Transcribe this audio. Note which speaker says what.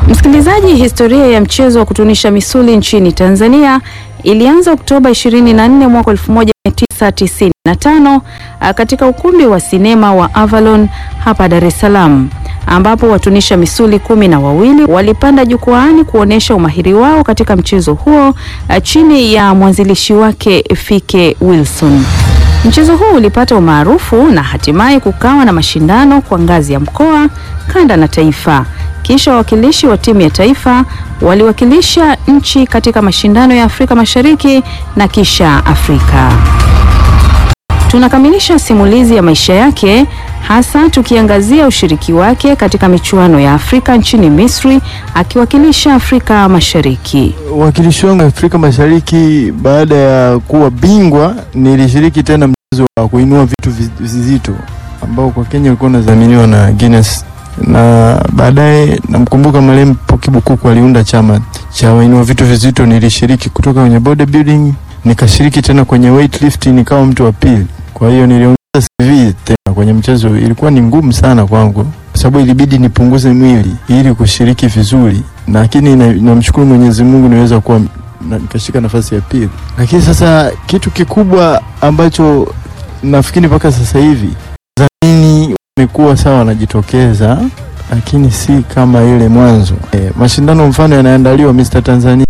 Speaker 1: Msikilizaji, historia ya mchezo wa kutunisha misuli nchini Tanzania ilianza Oktoba 24 mwaka 1995 katika ukumbi wa sinema wa Avalon hapa Dar es Salaam ambapo watunisha misuli kumi na wawili walipanda jukwaani kuonesha umahiri wao katika mchezo huo chini ya mwanzilishi wake Fike Wilson. Mchezo huu ulipata umaarufu na hatimaye kukawa na mashindano kwa ngazi ya mkoa, kanda na taifa. Kisha wawakilishi wa timu ya taifa waliwakilisha nchi katika mashindano ya Afrika Mashariki na kisha Afrika. Tunakamilisha simulizi ya maisha yake hasa tukiangazia ushiriki wake katika michuano ya Afrika nchini Misri akiwakilisha Afrika Mashariki.
Speaker 2: Uwakilishi wangu Afrika Mashariki, baada ya kuwa bingwa, nilishiriki tena mchezo wa kuinua vitu vizito ambao kwa Kenya ulikuwa unadhaminiwa na Guinness, na baadaye namkumbuka marehemu Poki Bukuku aliunda chama cha wainua vitu vizito. Nilishiriki kutoka kwenye bodybuilding, nikashiriki tena kwenye weightlifting, nikawa mtu wa pili. Kwa hiyo niliongeza CV tena kwenye mchezo. Ilikuwa ni ngumu sana kwangu kwa sababu ilibidi nipunguze mwili ili kushiriki vizuri, lakini namshukuru na Mwenyezi Mungu niweza kuwa na, nikashika nafasi ya pili. Lakini sasa kitu kikubwa ambacho nafikiri mpaka sasa hivi dhamini wamekuwa sawa wanajitokeza, lakini si kama ile mwanzo. E, mashindano mfano yanaandaliwa Mr Tanzania